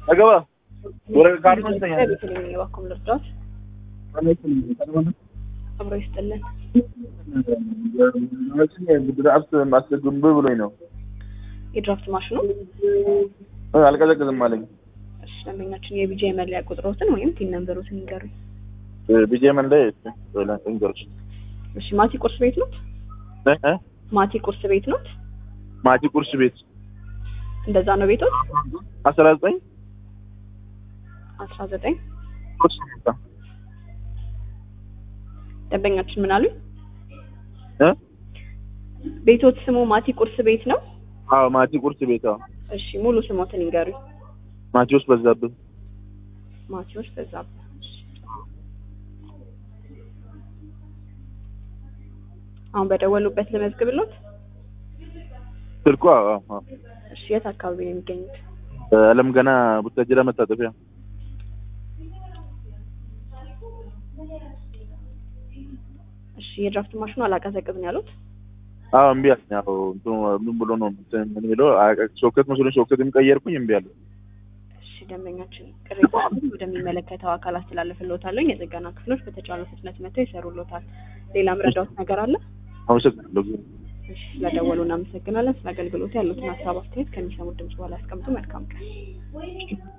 አገባ ወረ ካርድ ማስተኛ ቤተልሔም ነኝ። እባክዎ ምን ልርዳዎት? አብሮ ይስጥልን። ድራፍት ማስገንብ ብሎኝ ነው የድራፍት ማሽኑ እ አልቀዘቅዝም አለኝ። እሺ፣ ደንበኛችን የቢጂአይ መለያ ቁጥሮትን ወይም ቲን ነምበሮትን ይንገሩኝ። ቢጄ ምን ላይ እንገርሽ እሺ፣ ማቲ ቁርስ ቤት ኖት? ማቲ ቁርስ ቤት ኖት? ማቲ ቁርስ ቤት እንደዛ ነው ቤቶት? አስራ ዘጠኝ አስራ ዘጠኝ ቁርስ ቤት ደንበኛችን ምን አሉኝ? እ ቤቶት ስሙ ማቲ ቁርስ ቤት ነው? አዎ ማቲ ቁርስ ቤት አዎ እሺ፣ ሙሉ ስሞትን ይንገሩኝ። ማቴዎስ በዛብህ ማቴዎስ በዛብህ። እሺ። አሁን በደወሉበት ልመዝግብሎት? ስልኩ አዎ አዎ እሺ፣ የት አካባቢ ነው የሚገኙት? አለም ገና ቡታጅራ መታጠፊያ እሺ፣ የድራፍት ማሽኑ አላቀዘቅዝም ያሉት? አዎ እምቢ አለኝ። ያው እንትኑ ምን ብሎ ነው እንትን ምን የሚለው አያውቅ- ሶኬት መስሎኝ ሶኬትም ቀየርኩኝ እምቢ አለ። እሺ፣ ደንበኛችን ቅሬታ ወደሚመለከተው አካል አስተላልፍልዎታለሁ። የጥገና ክፍሎች በተቻለ ፍጥነት መጥተው ይሰሩልዎታል። ሌላ ምረዳዎት ነገር አለ? አመሰግናለሁ። እሺ፣ ስለደወሉ እናመሰግናለን። ስለ አገልግሎቱ ያሉትን ሀሳብ አስተያየት ከሚሰሙት ድምጽ በኋላ ያስቀምጡ። መልካም ቀን።